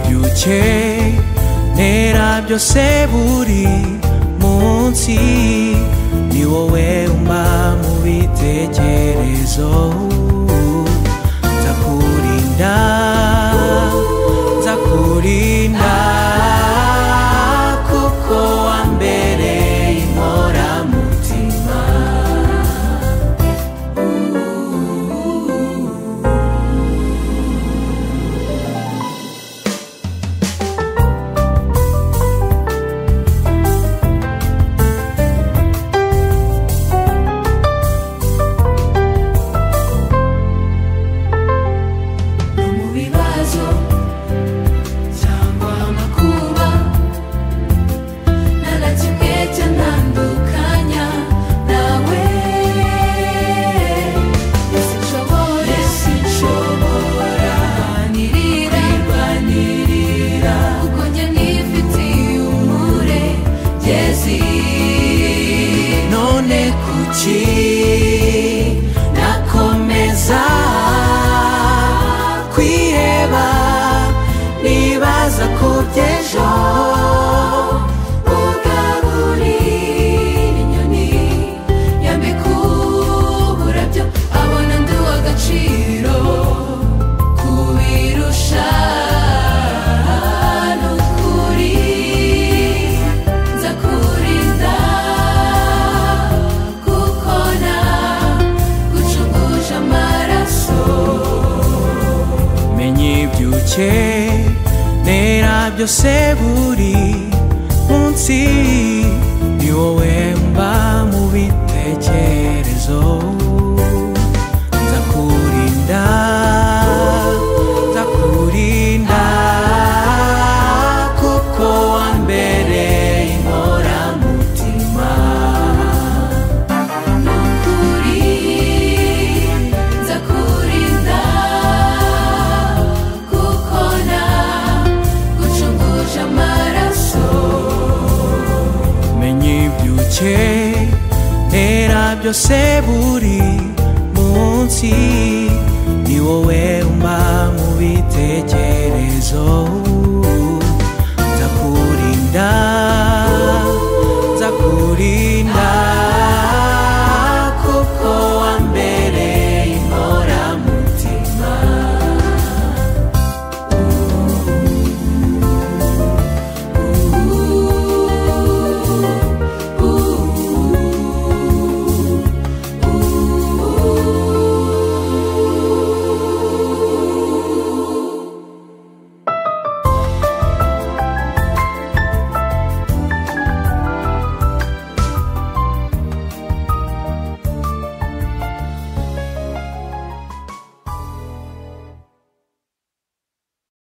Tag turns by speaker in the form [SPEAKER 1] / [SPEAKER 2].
[SPEAKER 1] byuke ntera byose buri munsi ni wowe umpa mu bitekerezo nzakurinda nzakurinda kuko wambereye inkoramutima
[SPEAKER 2] no mu bibazo cyangwa amakuba nta na kimwe cyanandukanya nawe sinshobora sinshobora kwirwanirira kuko njye nifitiye umure ngezi
[SPEAKER 1] none kuki nakomeza kwiheba nibaza ku by'ejo
[SPEAKER 2] ugarura inyoni yambika uburabyo abona ndi uw'agaciro kubirusha ni ukuri nzakurinda kuko nagucunguje amaraso
[SPEAKER 1] menye ibyuke ntera byose buri munsi ni wowe mba mu bitekerezo nzakurinda nzakurinda kuko wambereye inkoramutima
[SPEAKER 2] Nukuri nzakurinda kuko nagucunguje amaraso
[SPEAKER 1] menye ibyuke ntera byose buri munsi ni wowe umpa mu bitekerezo